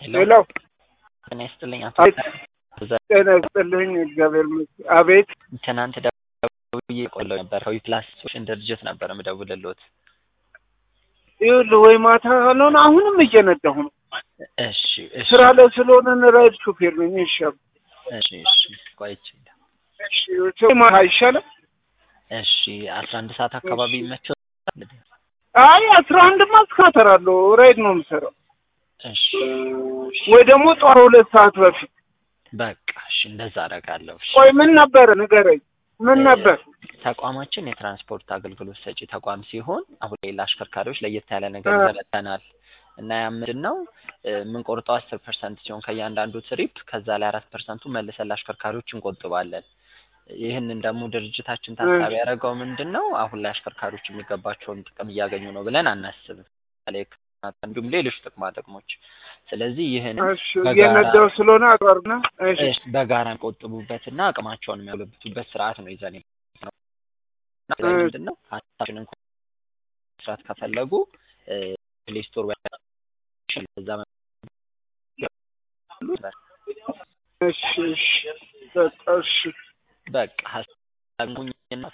ሄሎ ጤና ይስጥልኝ አቶ አቤት ጤና ይስጥልኝ እግዚአብሔር ይመስገን አቤት ትናንት ደውዬ ቆለው ነበር ከዊ ፕላስ ሶሉሽን ድርጅት ነበር የምደውልልዎት ይኸውልህ ወይ ማታ ካልሆነ አሁንም እየነዳሁ ነው እሺ እሺ ስራ ላይ ስለሆነ ራይድ ሹፌር ነኝ እሺ እሺ እሺ ቆይቼ እሺ ማታ አይሻልም እሺ አስራ አንድ ሰዓት አካባቢ ይመቸው አይ አስራ አንድማ እስካተራለሁ ራይድ ነው የምሰራው እሺ ወይ ደግሞ ጠዋት ሁለት ሰዓት በፊት በቃ እሺ እንደዛ አደርጋለሁ እሺ ቆይ ምን ነበር ንገረኝ ምን ነበር ተቋማችን የትራንስፖርት አገልግሎት ሰጪ ተቋም ሲሆን አሁን ላይ ለአሽከርካሪዎች ለየት ያለ ነገር እ። ዘረተናል እና ያ ምንድን ነው እ፣ የምንቆርጠው አስር ፐርሰንት ሲሆን ከእያንዳንዱ ትሪፕ ከዛ ላይ አራት ፐርሰንቱ መልሰን ለአሽከርካሪዎች እንቆጥባለን ይህንን ደግሞ ድርጅታችን ታሳቢ ያደረገው ምንድን ነው አሁን ላይ አሽከርካሪዎች የሚገባቸውን ጥቅም እያገኙ ነው ብለን አናስብም ለምሳሌ ሕክምና እንዲሁም ሌሎች ጥቅማ ጥቅሞች ስለዚህ ይህን እሺ እየነዳሁ ስለሆነ አጥዋርና እሺ እሺ በጋራ የሚቆጥቡበትና አቅማቸውን የሚያጎለብቱበት ስርዓት ነው ይዘን የመጣነው። እና ላይ እሺ። ምንድን ነው ሀሳባችንን እንኳን መስራት ከፈለጉ ፕሌይ ስቶር ወይ እዛ እሺ እሺ በቃ እሺ በቃ ሀሳብ